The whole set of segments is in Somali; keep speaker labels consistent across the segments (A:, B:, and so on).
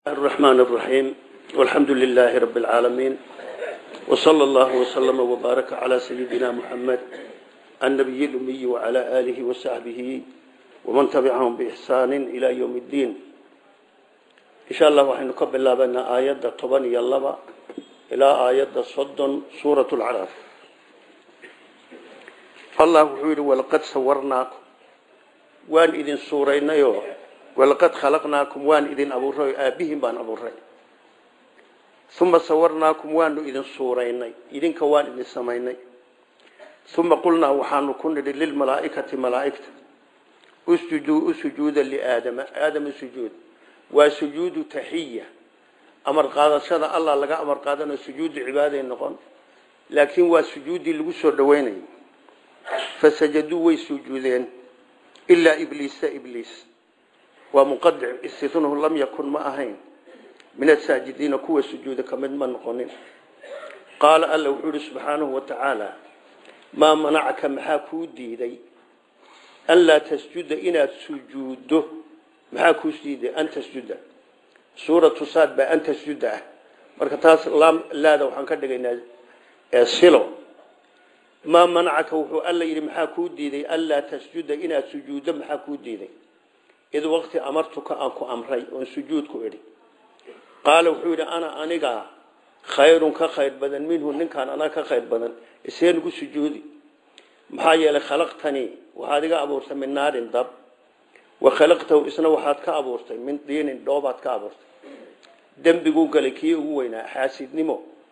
A: الرحمن الرحيم والحمد لله رب العالمين وصلى الله وسلم وبارك على سيدنا محمد النبي الأمي وعلى آله وصحبه ومن تبعهم بإحسان إلى يوم الدين إن شاء الله وحين نقبل الله بأن آيات طبان يلبا إلى آيات صد سورة العراف الله وحيد ولقد صورناكم وان إذن سورين يوم walaqad khalaqnaakum waan idin abuuray aabbihiin baan abuuray uma sawarnaakum waanu idin suuraynay idinka waan idin samaynay uma qulnaa waxaanu ku nidhi lilmalaa'ikati malaa'igta usjuduu u sujuuda liaadama aadama sujuud waa sujuudu taxiya amar qaadashada allah laga amar qaadanayo sujuudu cibaaday noqon laakiin waa sujuuddii lagu soo dhaweynayay fasajaduu way sujuudeen ilaa ibliisa ibliis waa muqadic istitnuhu lam yakun ma ahayn min asaajidiina kuwa sujuuda ka mid ma noqonin qaala alla wuxuu ihi subxaanahu wa tacaala maa manacaka maxaa kuu diiday anlaa tasjuda inaad sujuuddo maxaa kuu diiday an tasjuda suuratu saad baa an tasjuda ah marka taas laada waxaan ka dhigaynaa silo maa manacaka wuxuu alla yidhi maxaa kuu diiday anlaa tasjuda inaad sujuuddo maxaa kuu diiday id waqti amartuka aan ku amray oon sujuud ku idhi qaala wuxuu yidhi ana anigaa khayrun ka khayr badan minhu ninkaan anaa ka khayr badan isee nugu sujuudi maxaa yeelay khalaqtanii waxaad iga abuurtay min naarin dab wa khalaqtahu isna waxaad ka abuurtay min diinin dhoobaad ka abuurtay dembiguu galay kii ugu weynaa xaasidnimo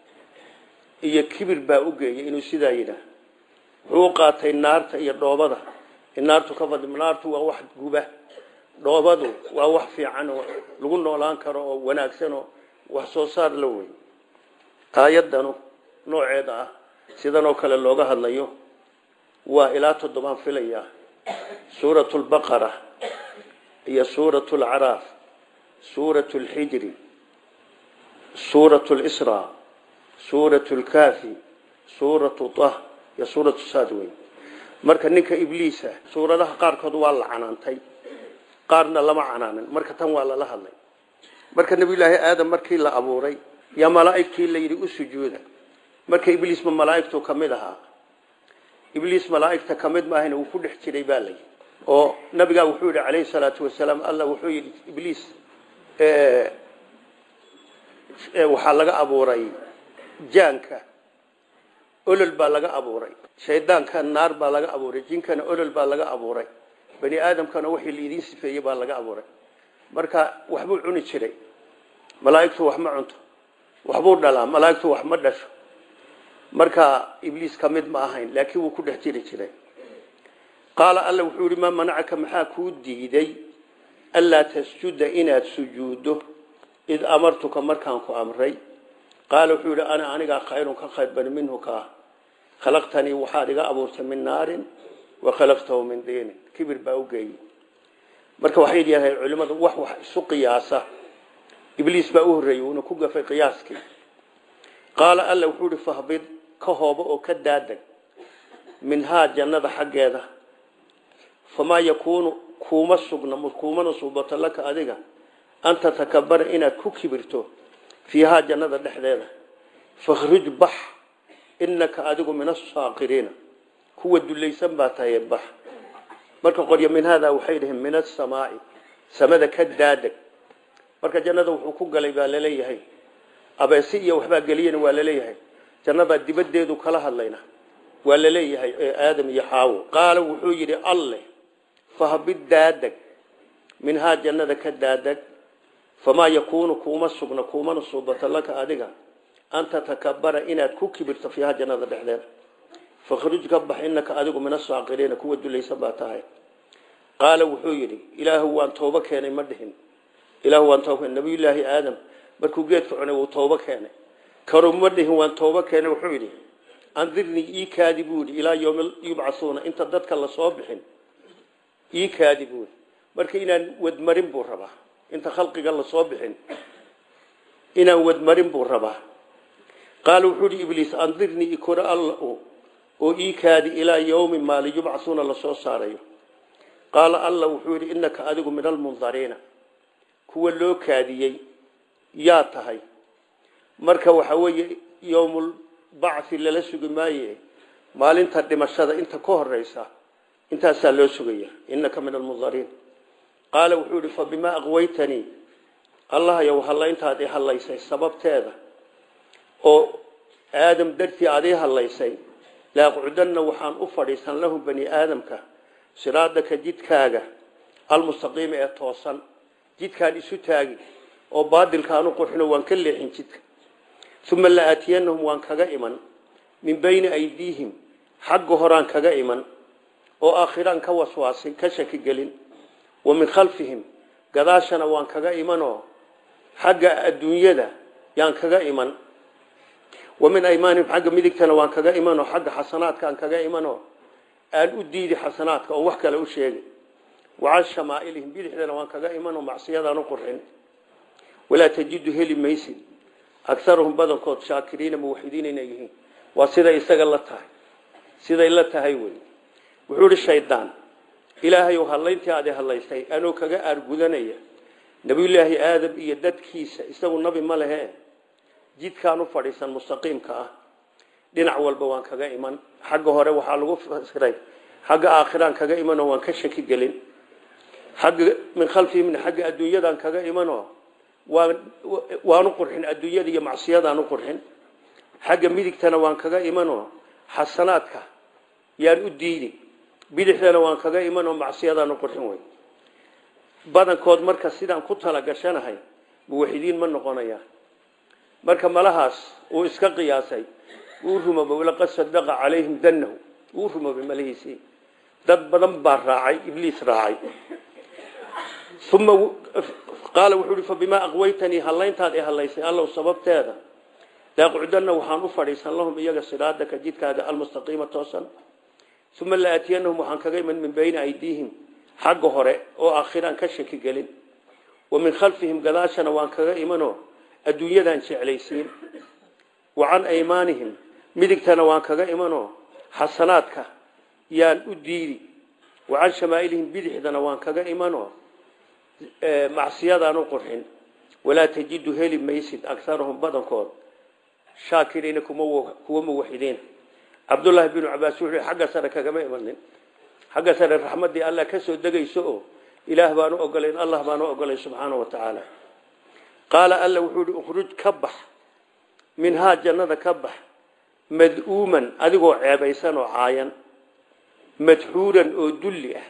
A: iyo kibir baa u geeyay inuu sidaa yidhaah wuxuu qaatay naarta iyo dhoobada in naartu ka fadli naartu waa wax guba dhoobadu waa wax fiican oo lagu noolaan karo oo wanaagsan oo wax soo saar la wey aayadanu nooceeda ah sidan oo kale looga hadlayo waa ilaa toddobaan filaya suurat lbaqara iyo suurat lcaraaf suurat lxijri suurat lsra suurat lkaafi suuratu tah iyo suuratu saad wey marka ninka ibliisa suuradaha qaarkood waa la canaantay qaarna lama canaanin marka tan waa lala hadlay marka nabiyulaahi aadam markii la abuuray yaa malaa'igtii la yidhi u sujuuda marka ibliisma malaa'igtu ka mid ahaa ibliis malaa'igta ka mid maahayna wuu ku dhex jiray baa layidhi oo nabigaa wuxuu yidhi calayhi salaatu wasalaam allah wuxuu yidhi ibliis waxaa laga abuuray jaanka olol baa laga abuuray shaydaanka naar baa laga abuuray jinkana olol baa laga abuuray bani aadamkana wixii laidin sifeeyey baa laga abuuray marka waxbuu cuni jiray malaa'igtu wax ma cunto waxbuu dhalaa malaa'igtu wax ma dhasho marka ibliis ka mid ma ahayn laakiin wuu ku dhex jiri jiray qaala alla wuxuu yihi maa manacaka maxaa kuu diiday anlaa tasjuda inaad sujuuddo id amartuka markaan ku amray qaala wuxuu yihi ana anigaa khayrun ka khayr bani minhu kaa khalaqtanii waxaad iga abuurtay min naarin wa khalaqtahu min diinin kibir baa u geeyey marka waxay yidhahdeen culimmadu wax wax isu qiyaasa ibliis baa u horreeyey uuna ku gafay qiyaaskii qaala alla wuxuu ihi fahbid ka hoobo oo ka daadeg minhaa jannada xaggeeda famaa yakuunu kuuma sugna kuumana suubato laka adiga an tatakabara inaad ku kibirto fiihaa jannada dhexdeeda fakhruj bax inaka adigu min asaaqiriina kuwa dulaysan baa tahay bax marka qoryo min haadaa waxay dhaheen min asamaai samada ka daadeg marka jannada wuxuu ku galay baa laleeyahay abeesi iyo waxbaa geliyena waa laleeyahay jannada dibadeedu kala hadlayna waa laleeyahay aadam iyo xaawo qaala wuxuu yidhi alleh fahbid daadeg minhaa jannada ka daadeg famaa yakuunu kuuma sugna kuumana suubata laka adiga an tatakabara inaad ku kibirto fiiha jannada dhexdeeda fakhruj ka bax inaka adigu min asaaqiriina kuwa dulaysan baa tahay qaala wuxuu yidhi ilaahu waan toobo keenay ma dhihin ilaahu waan tooba keenay nabiyullaahi aadam markuu geedka cunay wuu toobo keenay karu ma dhihin waan toobo keenay wuxuu yidhi andirnii ii kaadi buu yidhi ilaa yowmi yubcasuuna inta dadka lasoo bixin ii kaadi buu yidhi marka inaan wadmarin buu rabaa inta khalqiga lasoo bixin inaan wadmarin buu rabaa qaala wuxuu yidhi ibliis andirnii ikora alla oo ii kaadi ilaa yowmi maali yubcasuuna lasoo saarayo qaala alla wuxuu yidhi innaka adigu min almundariina kuwa loo kaadiyey yaa tahay marka waxa weeye yowmulbacthi lala sugi maaye maalinta dhimashada inta ka horeysa intaasaa loo sugaya inaka min almundariin qaala wuxuu ihi fabimaa aqwaytanii allah yow hallayntaad i hallaysay sababteeda oo aadam dartii aad ii hallaysay laaqcudanna waxaan u fadhiisan lahum bani aadamka siraadaka jidkaaga almustaqiima ee toosan jidkaan isu taagi oo baadilkaanu qurxino waan ka leexin jidka uma la aatiyanahum waan kaga iman min bayni aydiihim xagga horaan kaga iman oo aakhiraan ka waswaasin ka shakigelin wa min khalfihim gadaashana waan kaga imanoo xagga adduunyada yaan kaga iman wa min aymaanihim xagga midigtana waan kaga imanoo xagga xasanaadka aan kaga imanoo aan u diidi xasanaadka oon wax kale u sheegin wacan shamaailihim bidixdana waan kaga imanoo macsiyadaan u qurxin walaa tajidu heli maysid agaruhum badankood shaakiriina muwaxidiin inay yihiin waa siday isaga la tahay siday la tahay wey wuxuu ihi shaydaan ilaahay hallayntii aad hadlaysay anoo kaga aargudanaya nabiyulaahi aadam iyo dadkiisa isagu nabi ma lehe jidkaan u fadhiisan mustaqiimka ah dhinac walba waan kaga iman xagga hore waxaa lagu fasiray xagga aakhiraan kaga imanoo waan ka shaki gelin xagga min khalfihimna xagga adduunyadaan kaga imanoo waan waanu qurxin adduunyada iyo macsiyadaan u qurxin xagga midigtana waan kaga imanoo xasanaadka yaan u diidi bidixdana waan kaga imanoo macsiyadaan u qurxin wey badankood marka sidaan ku talagashanahay muwaxidiin ma noqonaya marka malahaas uu iska qiyaasay uu rumoobay laqad sadaqa calayhim danahu uu rumoobay malahiisii dad badan baa raacay ibliis raacay uma qaala wuxuu ihi fabimaa aqwaytanii hallayntaad i hallaysay allow sababteeda laaqcudanna waxaan u fadhiisan lahum iyaga siraadaka jidkaaga almustaqiima toosan uma la aatiyanahum waxaan kaga iman min bayni aydiihim xagga hore oo aakhiraan ka shaki gelin wa min khalfihim gadaashana waan kaga imanoo adduunyadaan jeclaysiin wa can aymaanihim midigtana waan kaga imanoo xasanaadka yaan u diidi wa can shamaailihim bidixdana waan kaga imanoo macsiyadaan u qurxin walaa tajidu heli maysid akarahum badankood shaakiriina kuwa muwaxidiin cabdullaahi binu cabaas wuxuu xagga sare kagama imanin xagga sare raxmaddii allah ka soo degayso oo ilaah baan u ogolayn allah baan u ogolayn subxaana wa tacaala qaala alla wuxuu ihi ukhruj ka bax minhaa jannada ka bax mad'uuman adigoo ceebaysan oo caayan madxuuran oo dulli ah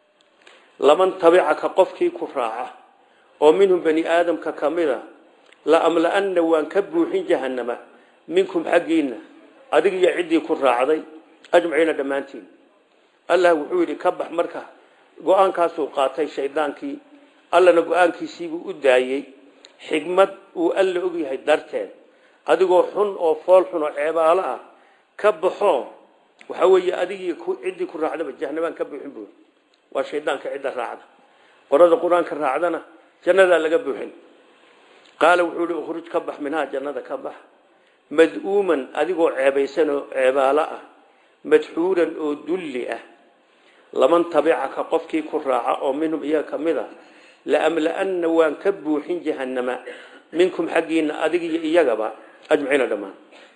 A: laman tabicaka qofkii ku raaca oo minhum bani aadamka ka mida la amla-anna waan ka buuxin jahannama minkum xaggiinna adig iyo ciddii ku raacday ajmaciina dhammaantiin allah wuxuu yidhi ka bax marka go-aankaasuu qaatay shaydaankii allana go-aankiisiibuu u daayey xigmad uu alla ogyahay darteed adigoo xun oo fool xun oo ceebaalo ah ka baxo waxa weeye adigii ciddii ku raacdaba jahanamaan ka buuxin buuri waa shaydaanka cidda raacda qorada qur-aanka raacdana jannadaa laga buuxin qaala wuxuu ihi ukhruj ka bax minhaa jannada ka bax mad'uuman adigoo ceebaysan oo ceebaalo ah madxuuran oo dulli ah laman tabicaka qofkii ku raaca oo minhum iyaga ka mid a laamla-anna waan ka buuxin jahannama minkum xaggiina adig iyo iyagaba ajmaciina dhammaan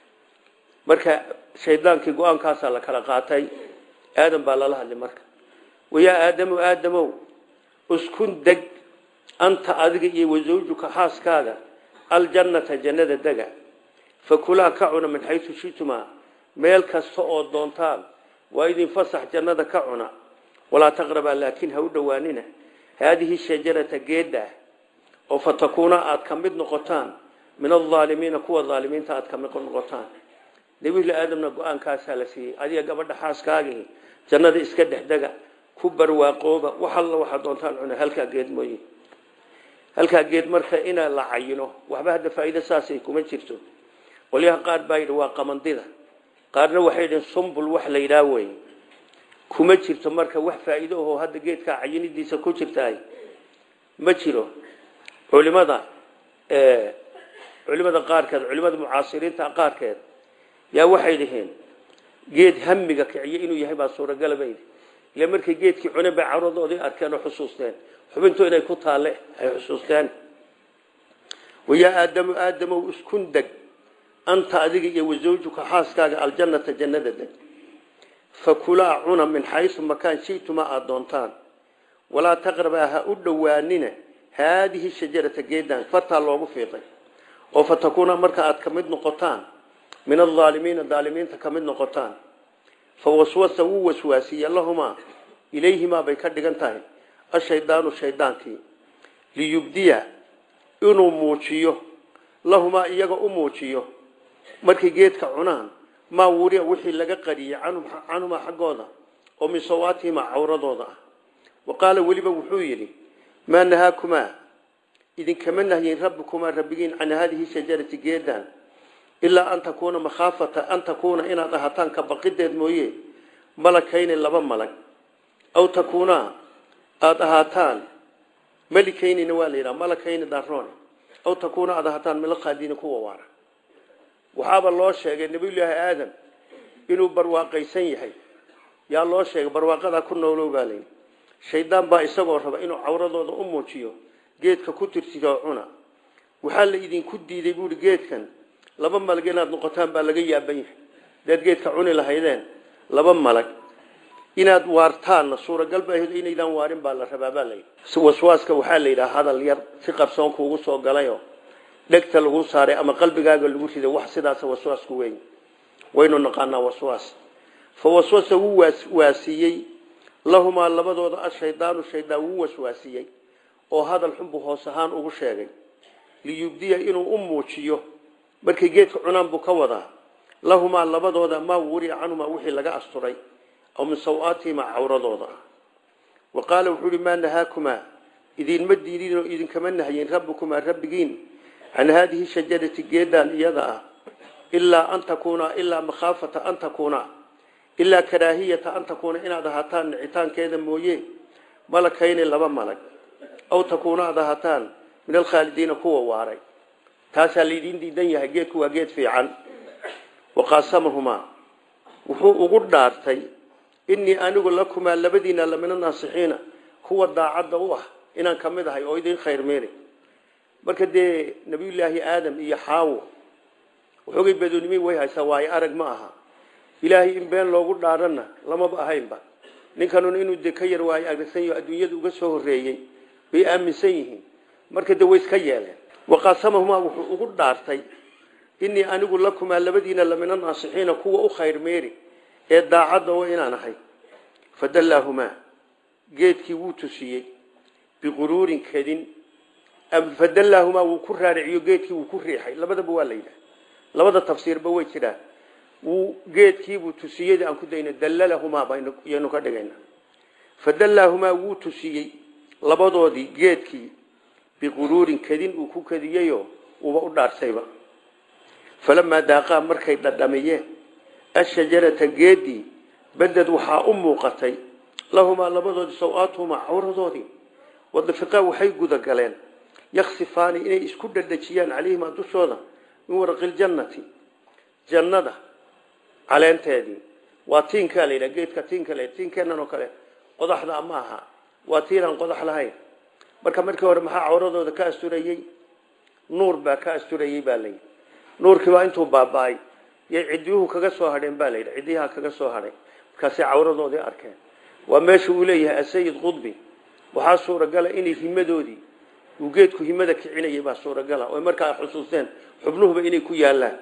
A: marka shaydaankii go-aankaasaa la kala qaatay aadam baa lala hadlay marka wayaa aadamu aadamow uskun deg anta adiga iyo wasawjuka xaaskaaga aljannata jannada dega fakulaa ka cuna min xaysu shitumaa meel kasta oo doontaan waa idin fasax jannada ka cuna walaa taqrabaa laakiin ha u dhowaanina haadihi shajarata geedda oo fatakuuna aada ka mid noqotaan min alaalimiina kuwa aalimiinta aada ka mid noqotaan nabiyulla aadamna go-aankaasaa la siiyey adiga gabadha xaaskaagii jannada iska dhexdega ku barwaaqooba wax alla waxaa doontaan cuna halkaa geed mooye halkaa geed marka inaa la cayino waxba hadda faa'iido saasay kuma jirto qolyaha qaar baa yidhi waa qamandida qaarna waxay yidhiin sumbul wax la yidhaah wey kuma jirto marka wax faa'iido ahoo hadda geedkaa cayinidiisa ku jirtaay ma jiro culimada culimada qaarkeed culimada mucaasiriinta qaarkeed yaa waxay dhaheen geed hamiga kiciye inuu yahay baa suuragala baydi ila markay geedkii cune bay caradoodii arkeen oo xusuusteen xubintu inay ku taalle ay xusuusteen wayaa aadamu aadamow iskun deg anta adiga iyo wasawjuka xaaskaaga aljannata jannada deg fakulaa cuna min xaysu makaan shitumaa aada doontaan walaa taqrabaa ha u dhowaanina haadihi shajarata geedan fartaa loogu fiiqay oo fatakuuna marka aad ka mid noqotaan min alaalimiina daalimiinta ka mid noqotaan fa waswasa wuu waswaasiye lahumaa ilayhimaa bay ka dhigan tahay ashaydaanu shaydaankii liyubdiya inuu muujiyo lahumaa iyaga u muujiyo markay geedka cunaan maa wuriya wixii laga qariyey canhumaa xaggooda oo min sawaatihimaa cawradooda ah wa qaala weliba wuxuu yidhi maa nahaakumaa idinkama nahyin rabbikumaa rabbigiin can haadihi shajarati geedan ilaa an takuuna makhaafata an takuuna inaad ahataan ka baqideed mooye malakayni laba malag aw takuunaa aada ahaataan malikaynina waa la yidhaha malakayni daroone aw takuuna aada ahaataan milaqaadiini kuwa waara waxaaba loo sheegay nabiyullaahi aadam inuu barwaaqaysan yahay yaa loo sheegay barwaaqadaa ku noolow baa layidhi shaydaan baa isagoo raba inuu cawradooda u muujiyo geedka ku tirtiroo cuna waxaa la idinku diiday buuhi geedkan laba malag inaad noqotaan baa laga yaaban yahay hadaad geedka cuni lahaydeen laba malag inaad waartaanna suuragal ba ahayd inaydaan waarin baa la rabaa baa layidhi waswaaska waxaa la yidhaha hadal yar si qarsoon kuugu soo galayoo dhegta lagu saaray ama qalbigaaga lagu riday wax sidaas waswaasku weyn waynu naqaanaa waswaas fa waswasa wuu waasiiyey lahumaa labadooda ashaydaanu shaydaan wuu waswaasiyey oo hadal xunbuu hoos ahaan ugu sheegay liyubdiya inuu u muujiyo markay geedka cunaan buu ka wadaa lahumaa labadooda maa wuriya canhumaa wixii laga asturay aw min sawaatihimaa cawradooda ah wa qaala wuxuu ihi maa nahaakumaa idinma diidin oo idinkama nahyin rabbikumaa rabbigiin can haadihi shajarati geedaan iyada ah ilaa an takuuna ilaa makhaafata an takuuna ilaa karaahiyata an takuuna inaad ahaataan nicitaankeeda mooye malakayni laba malag aw takuuna aad ahaataan min alkhaalidiina kuwa waaray taasaa laydiin diidan yahay geedku waa geed fiican waqaasamahumaa wuxuu ugu dhaartay inii anigu lakumaa labadiina lamina naasixiina kuwa daacadda u ah inaan ka mid ahay oo idin khayr meeli marka dee nabiyullaahi aadam iyo xaawo waxoogay badoonimi way haysaa waayo arag ma aha ilaahay in been loogu dhaarana lamaba ahaynba ninkanuna inuu de ka yar waayo aragsan yaho adduunyada uga soo horreeyey bay aaminsan yihiin marka de way iska yeeleen waqaasamahumaa wuxuu ugu dhaartay inii anigu lakumaa labadiina lamina naasixiina kuwa u khayr meeri ee daacadda oo inaan ahay fadallaahumaa geedkii wuu tusiyey biquruurin kadin fadallaahumaa wuu ku raariciyo geedkii wuu ku riixay labadaba waa la yidhaha labada tafsiirba way jiraan wuu geedkiibuu tusiyey aan ku dayna dallalahumaa baynu ka dhigayna fadallaahumaa wuu tusiyey labadoodii geedkii biquruurin kadin uu ku kadiyeyoo uuba u dhaarsayba falamaa daaqaa markay dhadhamiyeen ashajarata geedii baded waxaa u muuqatay lahumaa labadoodii saw-aatuhumaa cawradoodii wadafiqaa waxay gudagaleen yaksifaani inay isku dhadhajiyaan calayhimaa dushooda min waraqi jannada caleenteedii waa tiinkaa layidhaha geedka tiinka la tiinkeenan oo kale qodaxda ma aha waa tiinaan qodax lahayn marka markii hore maxaa cawradooda ka asturayey nuur baa ka asturayey baa layidhi nuurkii baa intuu baaba-ay yay ciddiyuhu kaga soo hadheen baa layidhi ciddiyaha kaga soo hadhay markaasay cawradoodii arkeen waa meesha uu leeyahay asayid qudbi waxaa suuragala inay himadoodii uu geedku himada kicinayay baa suuragala oy markaa xusuusteen xubnuhuba inay ku yaalaan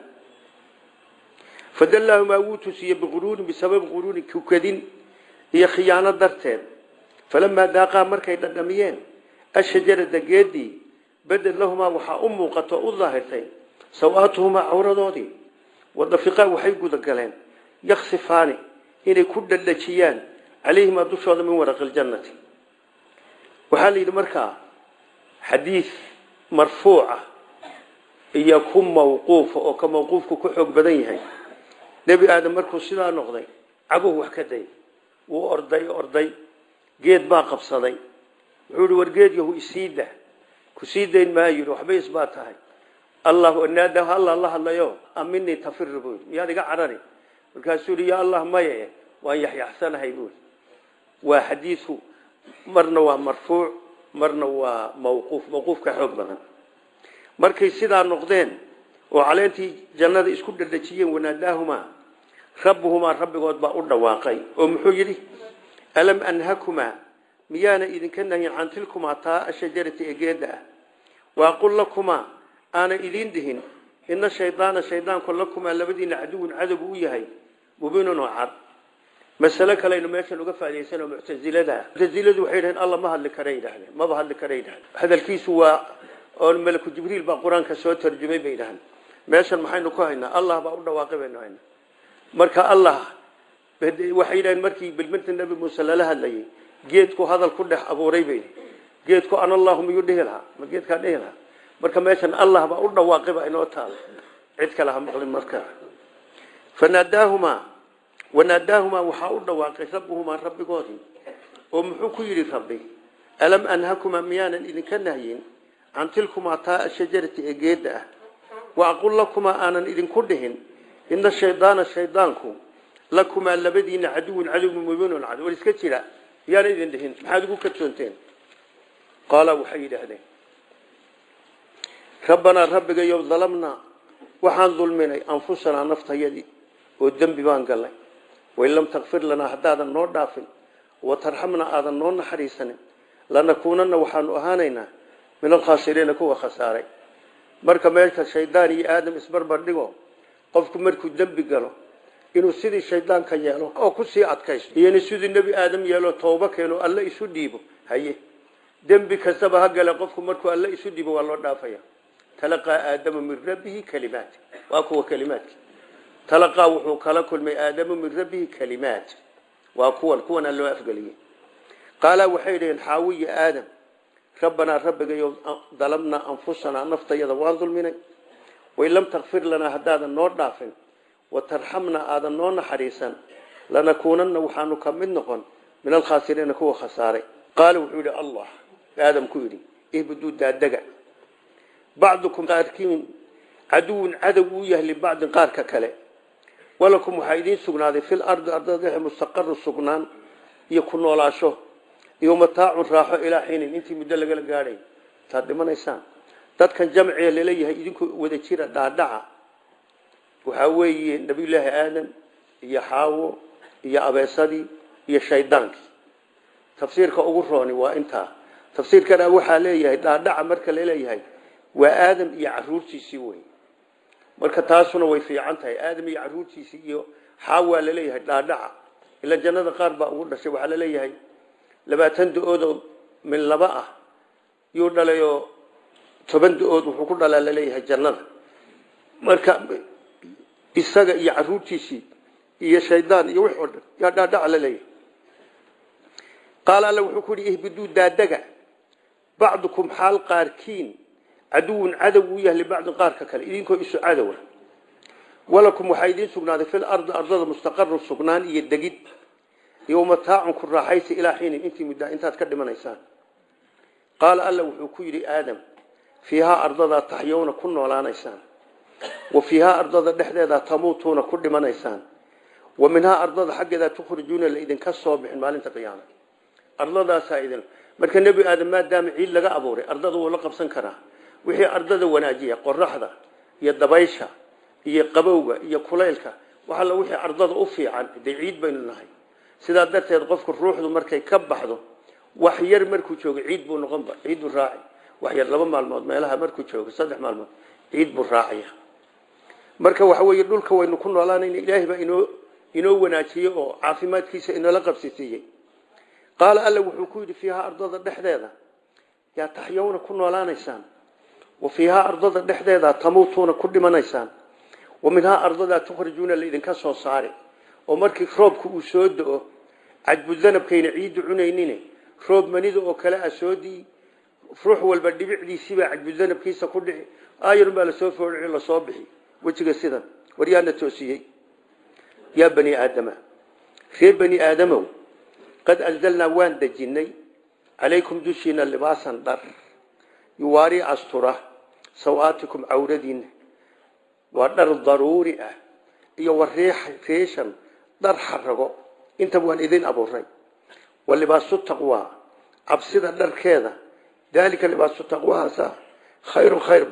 A: fadallaahumaa wuu tusiyey biquruurin bisababi quruurin kukadin iyo khiyaano darteed falamaa daaqaa markay dhadhamiyeen ashajarada geedii beded lahumaa waxaa u muuqato u daahirtay saw-aatuhumaa cawradoodii wadafiqaa waxay gudagaleen yaksifaani inay ku dhadhajiyaan calayhimaa dushooda min waraqi ljannati waxaa la yidhi markaa xadiid marfuuca iyo ku mawquufa oo ka mawquufku ku xoog badan yahay nebi aadam markuu sidaa noqday caguhu wax ka day wuu orday orday geed baa qabsaday wuxuu ihi war geed yahu isiida ku sii dayn maayo yidhi waxbay isbaa tahay allah naada allah la hadlayo aminii tafir buu yidhi miyaad iga carari markaasuu yidhi ya allah maye waan yaxyaxsanahay buu waa xadiidku marna waa marfuuc marna waa mawquuf mawquufka xoog badan markay sidaa noqdeen oo caleentii jannada isku dhadhajiyeen wanaadaahumaa rabbuhumaa rabbigood baa u dhawaaqay oo muxuu yidhi alam anhakumaa miyaana idinka nahyin can tilkumaa taa ashajarati ee geedda ah waaqul lakumaa aana idiin dhihin ina shaydaana shaydaanku lakumaa labadiina caduwun cadowgu u yahay mubiinun oo cad masale kaleynu meeshan uga faaidaysano muctasilada muctasiladu waxay dhaheen alla ma hadli kara yidhahdeen maba hadli kara yidhahdeen hadalkiisu waa oo malaku jibriil baa qur-aanka soo tarjumay bay yidhahdeen meeshan maxaynu ku haynaa allah baa u dhawaaqay baynu haynaa marka allah waxay yidhahdeen markii bilminta nebi muuse lala hadlayay geedku hadal ku dhex abuuray bay geedku an allahu miyuu dhihi lahaa ma geedkaa dhihi lahaa marka meeshan allah baa u dhawaaqay baa inoo taala cid kale ha maqlin markaa fanaadaahumaa wanaadaahumaa waxaa u dhawaaqay rabbuhumaa rabbigoodii oo muxuu ku yidhi rabbi alam anhakumaa miyaanan idinka nahyin can tilkumaa taa ashajarati ee geedda ah wa aqul lakumaa aanan idinku dhihin ina shaydaana shaydaanku lakumaa labadiina caduwun cadowgu mubiinun cad war iska jira miyaana idin dhihin maxaad ugu kadsoonteen qaala waxay yidhaahdeen rabbanaa rabbigayow dalamnaa waxaan dulminay anfusanaa naftayadii oo dembi baan gallay wain lam takfir lanaa haddaadan noo dhaafin watarxamna aadan noo naxariisanin lanakuunanna waxaanu ahaanaynaa min alkhaasiriina kuwa khasaaray marka meesha shaydaan iyo aadam isbarbar dhigo qofku markuu dembi galo inuu sidii shaydaanka yeelo oo kusii adkaysto iyona sidii nebi aadam yeelo tooba keeno alle isu dhiibo haye dembi kastaba ha gale qofku markuu alle isu dhiibo waa loo dhaafaya talaqaa aadamu min rabbihi kalimaat waa kuwa kalimaadki talaqaa wuxuu kala kulmay aadamu min rabbihi kalimaat waa kuwan kuwana loo afgeliyey qaalaa waxay dhaheen xaawiya aadam rabbanaa rabbigayo dalabnaa anfusanaa naftayada waan dulminay wain lam takfir lanaa haddaadan noo dhaafin watarxamnaa aadan noo naxariisan lanakuunanna waxaanu ka mid noqon min alkhaasiriina kuwa khasaaray qaala wuxuu yidhi allah aadam ku yidhi ihbuduu daadega bacdukum qaarkiin caduwun cadow uu yahay libacdin qaarka kale walakum waxaa idiin sugnaaday fil ardi ardada dhexe mustaqaru sugnaan iyo ku noolaasho iyo mataacun raaxo ilaa xiinin intii muddo lagala gaadhay taad dhimanaysaan dadkan jamciga laleeyahay idinku wada jira dhaadhaca waxaa weeye nabiyullaahi aadam iyo xaawo iyo abeesadii iyo shaydaankii tafsiirka ugu rooni waa intaa tafsiirkana waxaa leeyahay dhaadhaca marka laleeyahay waa aadam iyo caruurtiisii wey marka taasuna way fiican tahay aadam iyo caruurtiisii iyo xaawaa laleeyahay dhaadhaca ila jannada qaar baa ugu dhashay waxaa laleeyahay labaatan da-oodoo min laba ah yuu dhalayoo toban da-ood wuxuu ku dhalaa laleeyahay jannada marka isaga iyo caruurtiisii iyo shaydaan iyo wix oo dhan yaa dhaadhaca laleeyahay qaala alla wuxuu ku yihi ihbiduu daadaga bacdukum xaal qaarkiin caduwun cadow uu yahay libacdin qaarka kale idinkoo isu cadowa walakum waxaa idiin sugnaaday fil ardi ardada mustaqaru sugnaan iyo degid iyo mataacun ku raaxaysa ilaa xiinin intii muddaa intaad ka dhimanaysaan qaala alla wuxuu ku yidhi aadam fiihaa ardadaa taxyowna ku noolaanaysaan wa fiihaa ardada dhexdeedaa tamuutuuna ku dhimanaysaan wa minhaa ardada xaggeedaa tukhrijuuna la idinka soo bixin maalinta qiyaama ardadaasaa idin marka nebi aadam maadaama ciid laga abuuray ardada wuu la qabsan karaa wixii ardada wanaajiya qoraxda iyo dabaysha iyo qabowga iyo kulaylka waxalla wixii ardada u fiican dee ciid baynu nahay sidaa darteed qofku ruuxdu markay ka baxdo wax yar markuu joogo ciid buu noqonba ciid buu raaci wax yar laba maalmood meelaha markuu joogo saddex maalmood ciid buu raacaya marka waxa weeye dhulka waynu ku noolaanayna ilaahay baa inoo inoo wanaajiyey oo caafimaadkiisa inoola qabsisiiyey qaala alla wuxuu ku yidhi fiihaa ardada dhexdeeda yaa taxyowna ku noolaanaysaan wa fiihaa ardada dhexdeeda tamuutuuna ku dhimanaysaan wa minhaa ardadaa tukhrijuuna laidinka soo saari oo markii roobku uu soo do-o cadbudanabkayna ciiddu cunaynin roob manida oo kale ah soo dii ruux walba dhibicdiisibaa cadbudanabkiisa ku dhici aayarun baa lasoo foodhici lasoo bixi wejiga sidan war yaana toosiyey yaa bani aadama reer bani aadamow qad anzalnaa waan dejinnay calaykum dushiina libaasan dhar yuwaari astura sawaatikum cawradiinna waa dhar daruuri ah iyo wa reeshan dhar xarago intaba waan idin abuuray wa libaasu taqwaa cabsida dharkeeda daalika libaasu taqwahaasa khayrun khayr badan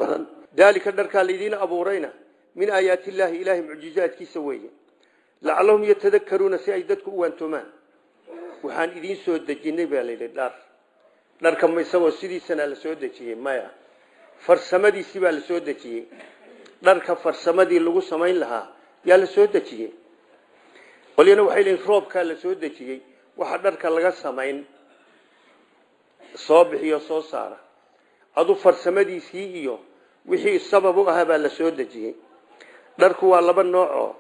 A: daalika dharkaa laydiin abuurayna min aayaati illaahi ilaahay mucjizaadkiisa weeye lacallahum yatadakaruuna si ay dadku u waantoomaan waxaan idiin soo dejinay baa layidhi dhar dharka ma isagoo sidiisana la soo dejiyey maya farsamadiisii baa la soo dejiyey dharka farsamadii lagu samayn lahaa yaa la soo dejiyey qolyana waxay leeyiin roobkaa la soo dejiyey waxa dharka laga samayn soo bixiyo soo saara adu farsamadiisii iyo wixii sabab u ahaa baa la soo dejiyey dharku waa laba noocoo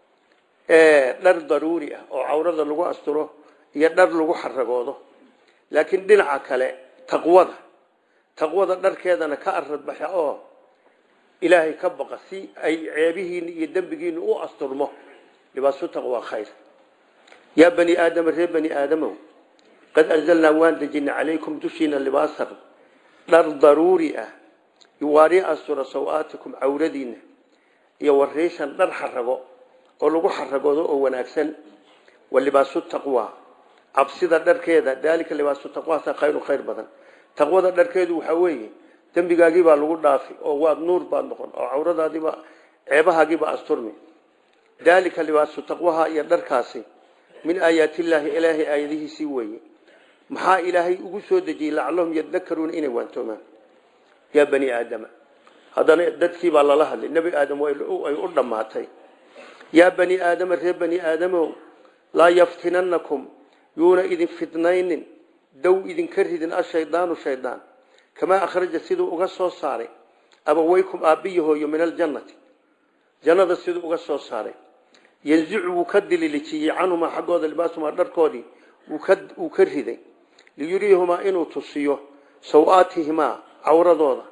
A: dhar daruuri ah oo cawrada lagu asturo iyo dhar lagu xaragoodo laakiin dhinaca kale taqwada taqwada dharkeedana ka aradbaxa oo ilaahay ka baqa si ay ceebihiina iyo dembigiina u asturmo libaasu taqwa khayr yaa bani aadama reer bani aadamow qad anzalnaa waan dejinay calaykum dushiina libaasan dhar daruuri ah yuwaari astura saw-aatikum cawradiina iyo wariishan dhar xarago oo lagu xaragoodo oo wanaagsan wa libaasu taqwa cabsida dharkeeda daalika libaasu taqwaasa khayru khayr badan taqwada dharkeedu waxaa weeye dembigaagii baa lagu dhaafi oo waad nuur baad noqon oo cawradaadiiba ceebahaagiiba asturmi daalika libaasu taqwaha iyo dharkaasi min aayaatillaahi ilaahay aayadihiisii weeye maxaa ilaahay ugu soo dejiyey lacallahum yadakaruuna inay waantoomaan yaa bani aadama haddana dadkii baa lala hadlay nebi aadam ay u dhammaatay yaa bani aadama reer bani aadamow laa yaftinannakum yuuna idin fidnaynin dow idinka ridin ashaydaanu shaydaan kamaa akhraja siduu uga soo saaray abaweykum aabbiyahooyo min aljannati jannada siduu uga soo saaray yanzicu wuu ka dililijiyey canhumaa xaggooda libaasumaa dharkoodii wuu ka riday liyuriihumaa inuu tusiyo saw-aatihimaa cawradooda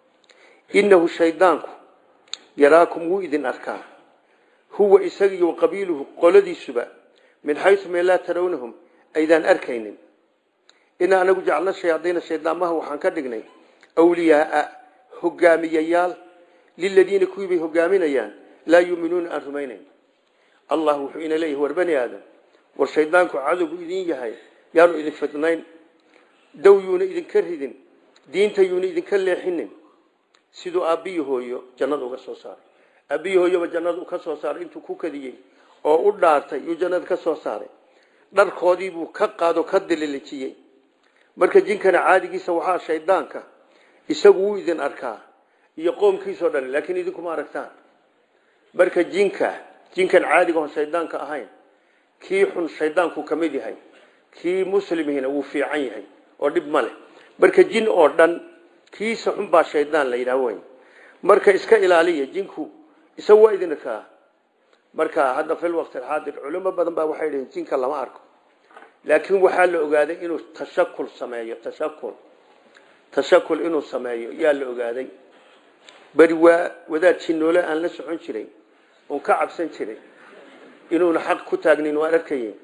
A: innahu shaydaanku yaraakum wuu idin arkaa huwa isagiiyo qabiiluhu qoladiisuba min xaysu meel laa tarawnahum aydaan arkaynin inaa anagu jacalna shayaadiina shaydaamaha waxaan ka dhignay awliyaaa hogaamiyayaal liladiina kuwii bay hogaaminayaan laa yuuminuuna aan rumaynayn allah wuxuu ina leeyahay war bani aadam war shaydaanku cadowgu idin yahay yaanu idin fidnayn dow yuuna idinka ridin diinta yuuna idinka leexinin siduu aabbiyi hooyo jannada uga soo saaray aabbiyi hooyoba jannada ka soo saaray intuu ku kadiyey oo u dhaartay yuu jannada ka soo saaray dharkoodiibuu ka qaado ka dililijiyey marka jinkana caadigiisa waxaa shaydaanka isagu wuu idin arkaa iyo qoomkiisao dhan laakiin idinkuma aragtaan marka jinka jinkan caadiga oon shaydaanka ahayn kii xun shaydaanku ka mid yahay kii muslimihina wuu fiican yahay oo dhib ma leh marka jin oo dhan kiisa xun baa shaydaan la yidhaah wey marka iska ilaaliya jinku isagu waa idin arkaa marka hadda fil waqti alxaadir culimo badan baa waxay dhihiin jinka lama arko laakiin waxaa la ogaaday inuu tashakul sameeyo tashakul tashakul inuu sameeyo yaa la ogaaday beri waa wadaad jinoole aan la socon jiray oon ka cabsan jiray inuuna xaq ku taagnin waan arkayey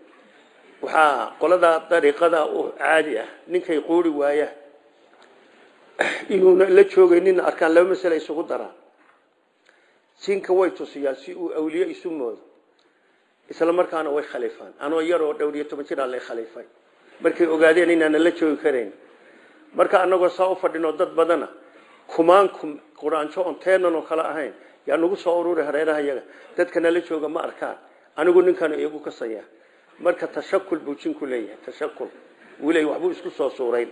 A: waxaa qoladaa dariiqada u caadi ah ninkay quuri waaya inuuna la joogaynin arkaan laba masale isugu daraan jinka way tusiyaan si uu awliye isu moodo isla markaana way khaliifaan anoo yaroo dhowriyo toban jir aan lay khaliifay markay ogaadeen inaana la joogi karayn marka anagoo saa u fadhino dad badana kumaan kum quraanjo oon teenan oo kale ahayn yaa nagu soo ururi hareeraha yaga dadka nala jooga ma arkaan anigu ninkan iyagu kasaya marka tashakul buu jinku leeyahay tashakul wuu leeyahay waxbuu isku soo suurayn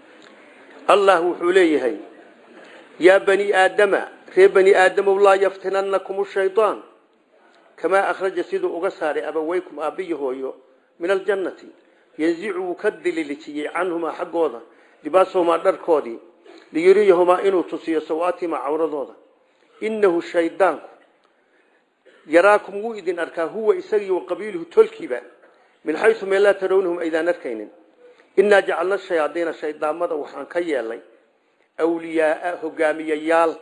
A: allah wuxuu leeyahay yaa bani aadama reer bani aadamow laa yaftinannakum shaydaan kamaa akhraja siduu uga saaray abaweykum aabbiyi hooyo min aljannati yanzicu wuu ka dililijiyey canhumaa xaggooda libaasahumaa dharkoodii liyuriyahumaa inuu tusiyo sawaatihimaa cawradooda innahu shaydaanku yaraakum wuu idin arkaa huwa isagii wa qabiiluhu tolkiiba min xaysu meel laa tarawnahum aydaan arkaynin innaa jacalna shayaadiina shaydaamada waxaan ka yeelnay awliyaaa hogaamiyayaal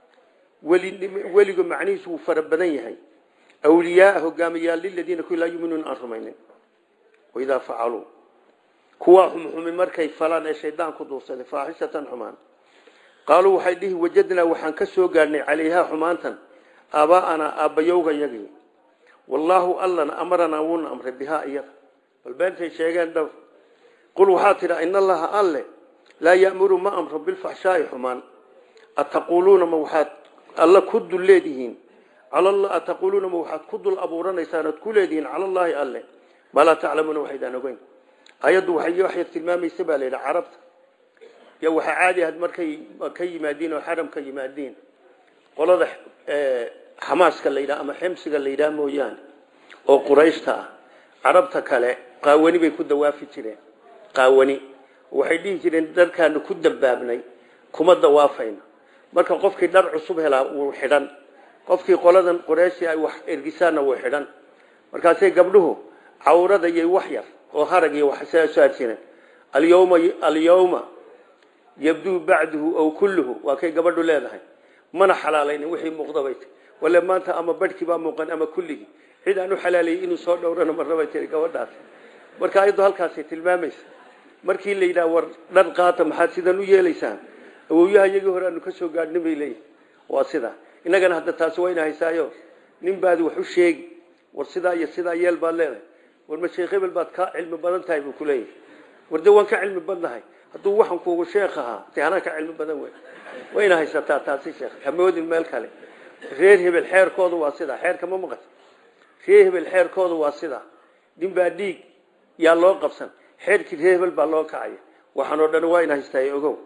A: weliga macnihiisu wuu fara badan yahay awliyaaa hogaamiyayaal liladiina kuwi laa yuminuuna aan rumaynin waidaa facaluu kuwaa xumxumi markay falaan ee shaydaanku duursaday faaxishatan xumaan qaaluu waxay dhihi wajadnaa waxaan ka soo gaadhnay calayhaa xumaantan aabaa'anaa aabbayowga yagii wallaahu allana amaranaa wuuna amray bihaa iyada bal beentay sheegeen dhowr qul waxaa tidha in allaha alle laa ya'muru ma amro bilfaxshaa'i xumaan ataquuluuna ma waxaad alla ku dul leedihiin ataquuluuna ma waxaad ku dul abuuranaysaan oad ku leedihiin cala allaahi alle maa laa taclamuuna waxaydaan ogeyn ayaddu waxay waxay tilmaamaysa baa layidhi carabta ya waxaa caadi ahayd markay ka yimaadiin oo xaram ka yimaadiin qolada xamaaska la yidhaha ama xemsiga la yidhaha mooyaane oo qurayshta ah carabta kale qaawani bay ku dawaafi jireen qaawani waxay dhihi jireen dharkaanu ku dambaabnay kuma dawaafayno marka qofkii dhar cusub helaa wuu xidhan qofkii qoladan qurayshi ay wax ergisaanna wuu xidhan markaasay gabdhuhu cawrada iyo wax yar oo harag iyo wax soo jireen alyawma alyawma yabduu bacduhu aw kulluhu waa kay gabadhu leedahay mana xalaalaynin wixii muuqdabay wale maanta ama badhkii baa muuqan ama kulligii cid aan u xalaalayay inuu soo dhowrana marnabay tiri gabadhaas marka ayaddu halkaasay tilmaamaysa markii la yidhaha war dhar qaata maxaad sidan u yeelaysaan awowyaha iyagii hore aanu ka soo gaadhnin bay leeyihin waa sidaa innagana hadda taasi wayna haysaayo nin baadi wax u sheegi war sidaa iyo sidaa yeel baad leedahay war ma sheekh hebel baad ka cilmi badan tahay buu ku leeyahay war dee waan ka cilmi badnahay hadduu waxan kuugu sheekh ahaa dee anaa ka cilmi badan wey wayna haysataa taasi sheekh hamoodin meel kale reer hebel xeerkoodu waa sidaa xeerka ma maqan reer hebel xeerkoodu waa sidaa nin baa dhiig yaa loo qabsan xeerkii reer hebel baa loo kacaya waxaan oo dhan waa ina haystaay ogow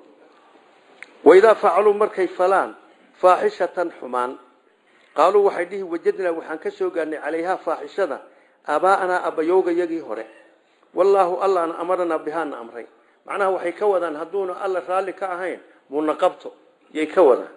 A: waidaa facaluu markay falaan faaxishatan xumaan qaaluu waxay dhihi wajadnaa waxaan ka soo gaarnay calayhaa faaxishada aabaa'anaa abbayowga yagii hore wallaahu allaana amaranaa bihaana amray macnaha waxay ka wadaan hadduuna alla raalli ka ahayn muuna qabto yay ka wadaan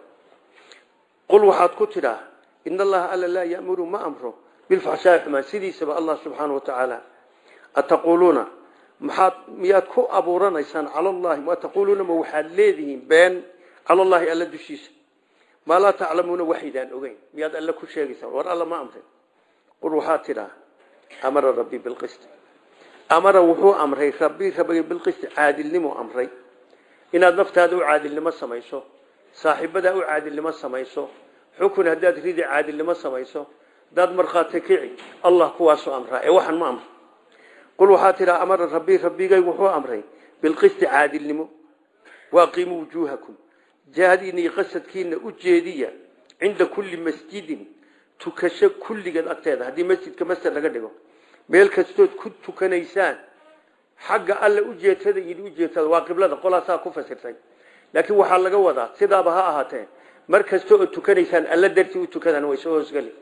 A: qul waxaad ku tidhaa in allaha alla laa ya'muru ma amro bilfaxshaa'i xumaan sidiisaba allah subxaana wa tacaala ataquuluuna maxaad miyaad ku abuuranaysaan cala allahi ma taquuluuna ma waxaad leedihiin been cala allahi alla dushiisa maa laa taclamuuna waxaydaan ogeyn miyaad alle ku sheegaysaan war alla ma amrin qul waxaad tidhaa amara rabbii bilqisti amara wuxuu amray rabbii rabbiga bilqisti caadilnimo amray inaad naftaada u caadilnimo samayso saaxiibadaa u caadilnimo samayso xukun haddaad ridi caadilnimo samayso haddaad markhaati kici allah kuwaasuu amraa ee waxaan ma amra qul waxaa tidhaa amara rabbii rabbigaygu wuxuu amray bilqisti caadilnimo waaqiimuu wujuuhakum jahadiina iyo qasadkiina u jeediya cinda kulli masjidin tukasho kulligeed agteeda haddii masjidka masjid laga dhigo meel kastood ku tukanaysaan xagga alle ujeetada iyo ujeetada waa qiblada qolaasaa ku fasirtay laakiin waxaa laga wadaa sidaaba ha ahaatee mar kasta oo tukanaysaan alla dartii u tukadaan way soo hoosgeli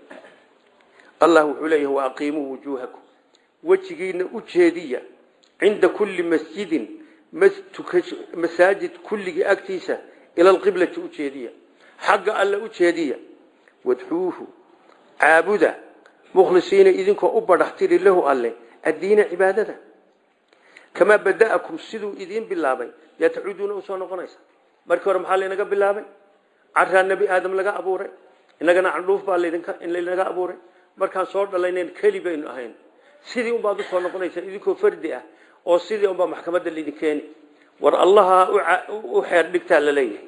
A: allah wuxuu leeyahay wa aqiimuu wujuuhakum wejigiina u jeediya cinda kulli masjidin masaajid kulligii agtiisa ila alqiblati u jeediya xagga alle u jeediya wadxuuhu caabuda mukhlisiina idinkoo u badhaxtiri lahu alle addiina cibaadada kamaa bada'akum siduu idiin bilaabay yaa tacuuduuna usoo noqonaysa markii hore maxaa laynaga bilaabay caraa nebi aadam laga abuuray inagana candhuuf baa laynaga abuuray markaan soo dhalaynayn keli baynu ahayn sidii unbaad usoo noqonaysa idinkoo fardi ah oo sidii unbaa maxkamadda laydin keeni war allaha u xeer dhigtaa la leeyahay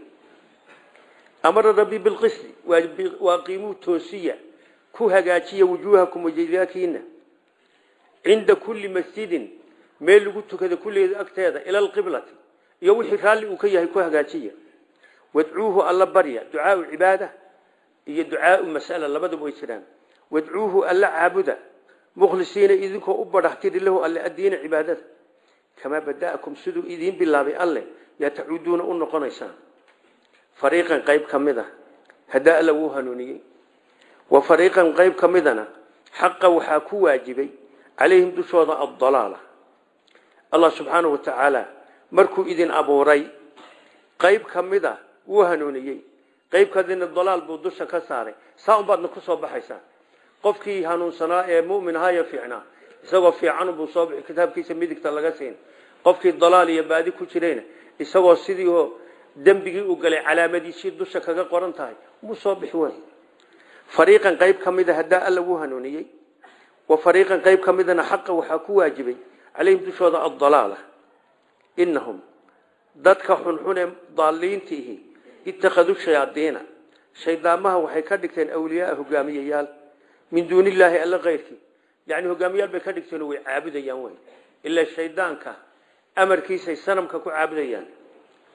A: amara rabbi bilqisti waaqiimuu toosiya ku hagaajiya wujuuhakum wajidaakiina cinda kulli masjidin meel lagu tukada kulligeeda agteeda ila alqiblati iyo wixii raalli uu ka yahay ku hagaajiya wadcuuhu alla barya ducaau cibaada iyo ducaau mas'ala labadaba way jiraan wadcuuhu alla caabuda mukhlisiina idinkoo u badhaxtiri lahu alle addiina cibaadada kamaa bada'akum siduu idiin bilaabay alle yaa tacuuduuna u noqonaysaan fariiqan qayb ka mid a haddaa alla wuu hanuuniyey wa fariiqan qayb ka midana xaqa waxaa ku waajibay calayhim dushooda addalaala allah subxaanahu wa tacaala markuu idin abuuray qayb ka mid a wuu hanuuniyey qayb kadina dalaal buu dusha ka saaray saa un baadna ku soo baxaysaa qofkii hanuunsanaa ee mumin ahaayo fiicnaa isagoo fiican buu soo bixi kitaabkiisa midigta laga siin qofkii dalaal iyo baadi ku jirayna isagoo sidii oo dembigii u galay calaamadiisii dusha kaga qoran tahay wuu soo bixi way fariiqan qayb ka mida haddaa alla wuu hanuuniyey wa fariiqan qayb ka midana xaqa waxaa ku waajibay calayhim dushooda addalaala inahum dadka xunxun ee daaliintiihi ittakhaduu shayaadiina shaydaamaha waxay ka dhigteen awliyaaa hogaamiyayaal min duuni illaahi alla keyrkii yani hogaamiyaal bay ka dhigteen way caabudayaan wey ilaa shaydaanka amarkiisay sanamka ku caabudayaan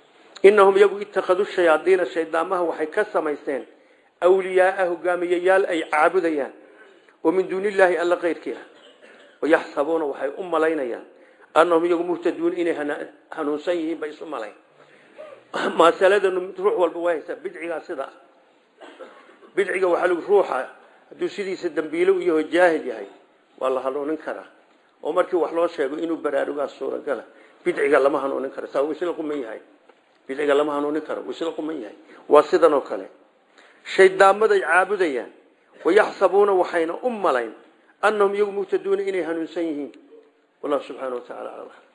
A: inahum iyagu ittakhaduu shayaadiina shaydaamaha waxay ka samaysteen awliyaaa hogaamiyayaal ay caabudayaan oo min duuni illaahi alla keyrkii ah wayaxsabuuna waxay u malaynayaan annahum iyagu muhtaduun inay hanuunsan yihiin bay isu malayn masaladanu ruux walba waa haysaa bidcigaa sidaa bidciga waxaa lagu ruuxa hadduu sidiisa dambiilo u yaho jaahil yahay waa la hanuunin karaa oo markii wax loo sheego inuu baraarugaa suuragala bidciga lama hanuunin karo saa waysla quman yahay bidciga lama hanuunin karo waysla quman yahay waa sidan oo kale shaydaamaday caabudayaan wayaxsabuuna waxayna u malayn annahum iyagu muhtaduuna inay hanuunsan yihiin wallahu subxaana wa tacala aclam